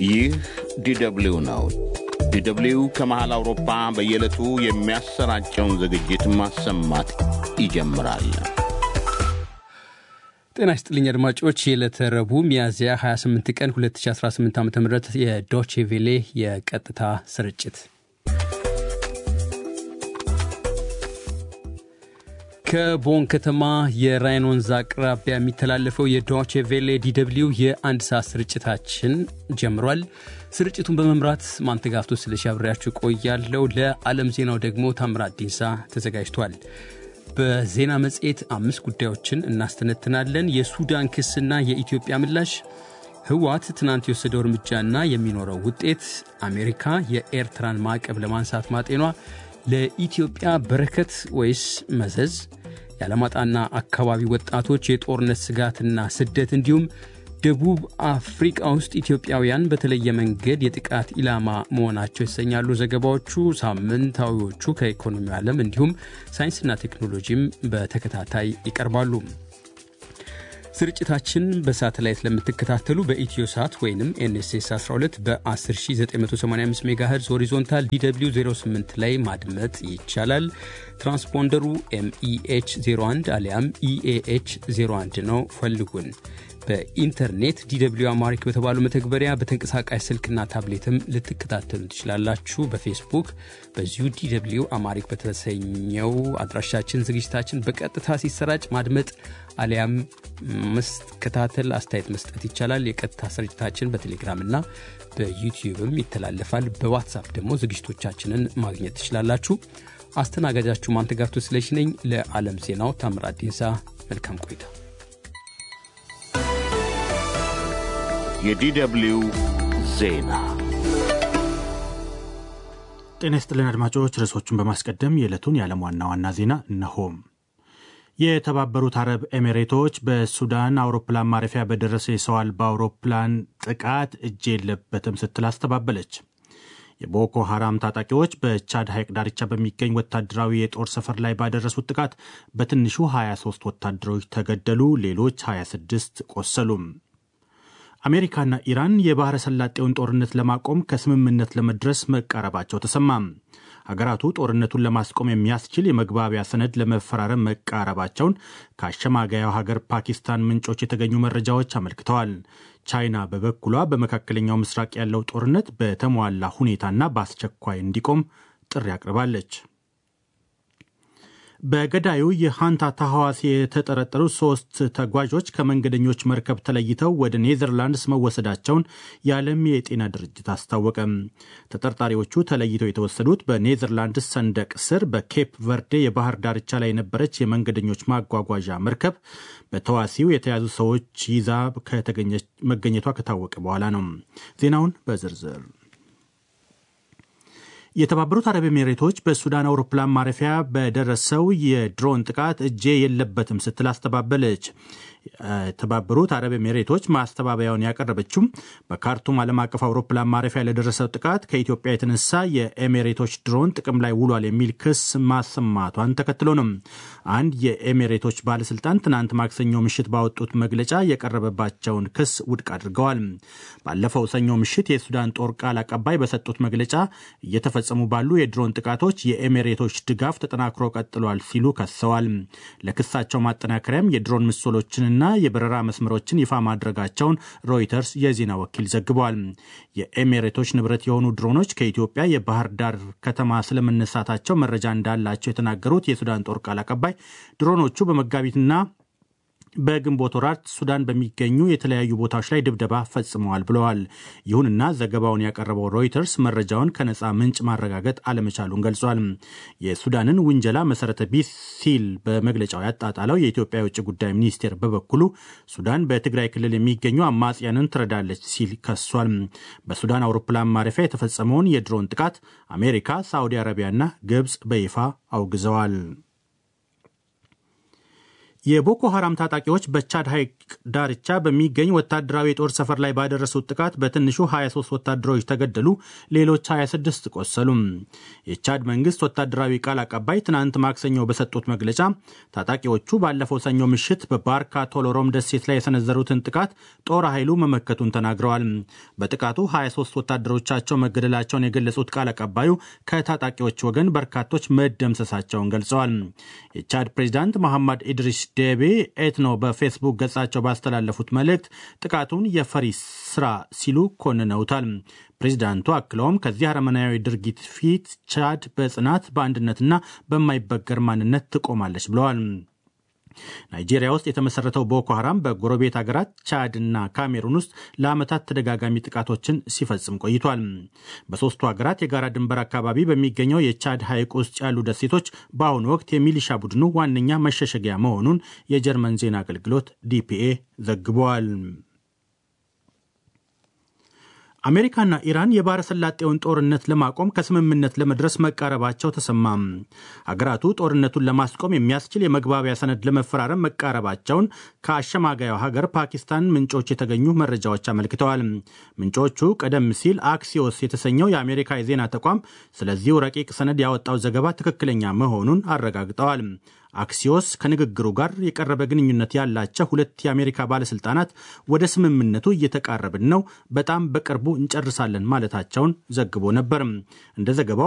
ይህ ዲደብሊው ነው። ዲደብሊው ከመሃል አውሮፓ በየዕለቱ የሚያሰራጨውን ዝግጅት ማሰማት ይጀምራል። ጤና ይስጥልኝ አድማጮች፣ የዕለተ ረቡዕ ሚያዝያ 28 ቀን 2018 ዓ ም የዶቼ ቬሌ የቀጥታ ስርጭት ከቦን ከተማ የራይን ወንዝ አቅራቢያ የሚተላለፈው የዶቼ ቬሌ ዲደብሊው የአንድ ሰዓት ስርጭታችን ጀምሯል። ስርጭቱን በመምራት ማንተጋፍቶ ስለሺ አብሬያችሁ ቆያለው። ለዓለም ዜናው ደግሞ ታምራት ዲንሳ ተዘጋጅቷል። በዜና መጽሔት አምስት ጉዳዮችን እናስተነትናለን። የሱዳን ክስና የኢትዮጵያ ምላሽ፣ ህወሓት ትናንት የወሰደው እርምጃና የሚኖረው ውጤት፣ አሜሪካ የኤርትራን ማዕቀብ ለማንሳት ማጤኗ ለኢትዮጵያ በረከት ወይስ መዘዝ፣ የዓለማጣና አካባቢ ወጣቶች የጦርነት ስጋትና ስደት እንዲሁም ደቡብ አፍሪቃ ውስጥ ኢትዮጵያውያን በተለየ መንገድ የጥቃት ኢላማ መሆናቸው ይሰኛሉ ዘገባዎቹ። ሳምንታዊዎቹ ከኢኮኖሚ ዓለም እንዲሁም ሳይንስና ቴክኖሎጂም በተከታታይ ይቀርባሉ። ስርጭታችን በሳተላይት ለምትከታተሉ በኢትዮ ሳት ወይም ኤንኤስኤስ 12 በ10985 ሜጋሄርዝ ሆሪዞንታል ዲw 08 ላይ ማድመጥ ይቻላል። ትራንስፖንደሩ ኤምኢኤች 01 አሊያም ኢኤኤች 01 ነው። ፈልጉን። በኢንተርኔት ዲw አማሪክ በተባሉ መተግበሪያ በተንቀሳቃሽ ስልክና ታብሌትም ልትከታተሉ ትችላላችሁ። በፌስቡክ በዚሁ ዲw አማሪክ በተሰኘው አድራሻችን ዝግጅታችን በቀጥታ ሲሰራጭ ማድመጥ አሊያም መከታተል፣ አስተያየት መስጠት ይቻላል። የቀጥታ ስርጭታችን በቴሌግራምና በዩቲዩብም ይተላለፋል። በዋትሳፕ ደግሞ ዝግጅቶቻችንን ማግኘት ትችላላችሁ። አስተናጋጃችሁ ማንተጋፍቶ ስለሺ ነኝ። ለዓለም ዜናው ታምራት ዲንሳ። መልካም ቆይታ። የዲደብሊው ዜና ጤና ይስጥልን አድማጮች። ርዕሶቹን በማስቀደም የዕለቱን የዓለም ዋና ዋና ዜና እነሆም። የተባበሩት አረብ ኤሚሬቶች በሱዳን አውሮፕላን ማረፊያ በደረሰ የሰው አልባ አውሮፕላን ጥቃት እጅ የለበትም ስትል አስተባበለች። የቦኮ ሐራም ታጣቂዎች በቻድ ሐይቅ ዳርቻ በሚገኝ ወታደራዊ የጦር ሰፈር ላይ ባደረሱት ጥቃት በትንሹ 23 ወታደሮች ተገደሉ፣ ሌሎች 26 ቆሰሉም። አሜሪካና ኢራን የባሕረ ሰላጤውን ጦርነት ለማቆም ከስምምነት ለመድረስ መቃረባቸው ተሰማም። ሀገራቱ ጦርነቱን ለማስቆም የሚያስችል የመግባቢያ ሰነድ ለመፈራረም መቃረባቸውን ከአሸማጋያው ሀገር ፓኪስታን ምንጮች የተገኙ መረጃዎች አመልክተዋል። ቻይና በበኩሏ በመካከለኛው ምስራቅ ያለው ጦርነት በተሟላ ሁኔታና በአስቸኳይ እንዲቆም ጥሪ አቅርባለች። በገዳዩ የሃንታ ታሐዋሲ የተጠረጠሩ ሶስት ተጓዦች ከመንገደኞች መርከብ ተለይተው ወደ ኔዘርላንድስ መወሰዳቸውን የዓለም የጤና ድርጅት አስታወቀ። ተጠርጣሪዎቹ ተለይተው የተወሰዱት በኔዘርላንድስ ሰንደቅ ስር በኬፕ ቨርዴ የባህር ዳርቻ ላይ የነበረች የመንገደኞች ማጓጓዣ መርከብ በተዋሲው የተያዙ ሰዎች ይዛ መገኘቷ ከታወቀ በኋላ ነው። ዜናውን በዝርዝር የተባበሩት አረብ ኤሚሬቶች በሱዳን አውሮፕላን ማረፊያ በደረሰው የድሮን ጥቃት እጄ የለበትም ስትል አስተባበለች። የተባበሩት አረብ ኤሚሬቶች ማስተባበያውን ያቀረበችው በካርቱም ዓለም አቀፍ አውሮፕላን ማረፊያ ለደረሰው ጥቃት ከኢትዮጵያ የተነሳ የኤሚሬቶች ድሮን ጥቅም ላይ ውሏል የሚል ክስ ማሰማቷን ተከትሎ ነው። አንድ የኤሚሬቶች ባለስልጣን ትናንት ማክሰኞ ምሽት ባወጡት መግለጫ የቀረበባቸውን ክስ ውድቅ አድርገዋል። ባለፈው ሰኞ ምሽት የሱዳን ጦር ቃል አቀባይ በሰጡት መግለጫ እየተፈጸሙ ባሉ የድሮን ጥቃቶች የኤሚሬቶች ድጋፍ ተጠናክሮ ቀጥሏል ሲሉ ከሰዋል። ለክሳቸው ማጠናከሪያም የድሮን ምስሎችን ና የበረራ መስመሮችን ይፋ ማድረጋቸውን ሮይተርስ የዜና ወኪል ዘግቧል። የኤሚሬቶች ንብረት የሆኑ ድሮኖች ከኢትዮጵያ የባህር ዳር ከተማ ስለመነሳታቸው መረጃ እንዳላቸው የተናገሩት የሱዳን ጦር ቃል አቀባይ ድሮኖቹ በመጋቢትና በግንቦት ወራት ሱዳን በሚገኙ የተለያዩ ቦታዎች ላይ ድብደባ ፈጽመዋል ብለዋል። ይሁንና ዘገባውን ያቀረበው ሮይተርስ መረጃውን ከነፃ ምንጭ ማረጋገጥ አለመቻሉን ገልጿል። የሱዳንን ውንጀላ መሰረተ ቢስ ሲል በመግለጫው ያጣጣለው የኢትዮጵያ የውጭ ጉዳይ ሚኒስቴር በበኩሉ ሱዳን በትግራይ ክልል የሚገኙ አማጽያንን ትረዳለች ሲል ከሷል። በሱዳን አውሮፕላን ማረፊያ የተፈጸመውን የድሮን ጥቃት አሜሪካ፣ ሳዑዲ አረቢያና ግብፅ በይፋ አውግዘዋል። የቦኮ ሐራም ታጣቂዎች በቻድ ሐይቅ ዳርቻ በሚገኝ ወታደራዊ የጦር ሰፈር ላይ ባደረሱት ጥቃት በትንሹ 23 ወታደሮች ተገደሉ፣ ሌሎች 26 ቆሰሉ። የቻድ መንግስት ወታደራዊ ቃል አቀባይ ትናንት ማክሰኞ በሰጡት መግለጫ ታጣቂዎቹ ባለፈው ሰኞ ምሽት በባርካ ቶሎሮም ደሴት ላይ የሰነዘሩትን ጥቃት ጦር ኃይሉ መመከቱን ተናግረዋል። በጥቃቱ 23 ወታደሮቻቸው መገደላቸውን የገለጹት ቃል አቀባዩ ከታጣቂዎች ወገን በርካቶች መደምሰሳቸውን ገልጸዋል። የቻድ ፕሬዚዳንት መሐመድ ኢድሪስ ዴቤ ኤትኖ በፌስቡክ ገጻቸው ባስተላለፉት መልእክት ጥቃቱን የፈሪ ስራ ሲሉ ኮንነውታል። ፕሬዚዳንቱ አክለውም ከዚህ አረመናዊ ድርጊት ፊት ቻድ በጽናት በአንድነትና በማይበገር ማንነት ትቆማለች ብለዋል። ናይጄሪያ ውስጥ የተመሰረተው ቦኮ ሐራም በጎረቤት ሀገራት ቻድ እና ካሜሩን ውስጥ ለዓመታት ተደጋጋሚ ጥቃቶችን ሲፈጽም ቆይቷል። በሦስቱ ሀገራት የጋራ ድንበር አካባቢ በሚገኘው የቻድ ሐይቅ ውስጥ ያሉ ደሴቶች በአሁኑ ወቅት የሚሊሻ ቡድኑ ዋነኛ መሸሸጊያ መሆኑን የጀርመን ዜና አገልግሎት ዲፒኤ ዘግቧል። አሜሪካና ኢራን የባሕረ ሰላጤውን ጦርነት ለማቆም ከስምምነት ለመድረስ መቃረባቸው ተሰማም። አገራቱ ጦርነቱን ለማስቆም የሚያስችል የመግባቢያ ሰነድ ለመፈራረም መቃረባቸውን ከአሸማጋዩ ሀገር ፓኪስታን ምንጮች የተገኙ መረጃዎች አመልክተዋል። ምንጮቹ ቀደም ሲል አክሲዮስ የተሰኘው የአሜሪካ የዜና ተቋም ስለዚሁ ረቂቅ ሰነድ ያወጣው ዘገባ ትክክለኛ መሆኑን አረጋግጠዋል። አክሲዮስ ከንግግሩ ጋር የቀረበ ግንኙነት ያላቸው ሁለት የአሜሪካ ባለስልጣናት ወደ ስምምነቱ እየተቃረብን ነው፣ በጣም በቅርቡ እንጨርሳለን ማለታቸውን ዘግቦ ነበር። እንደ ዘገባው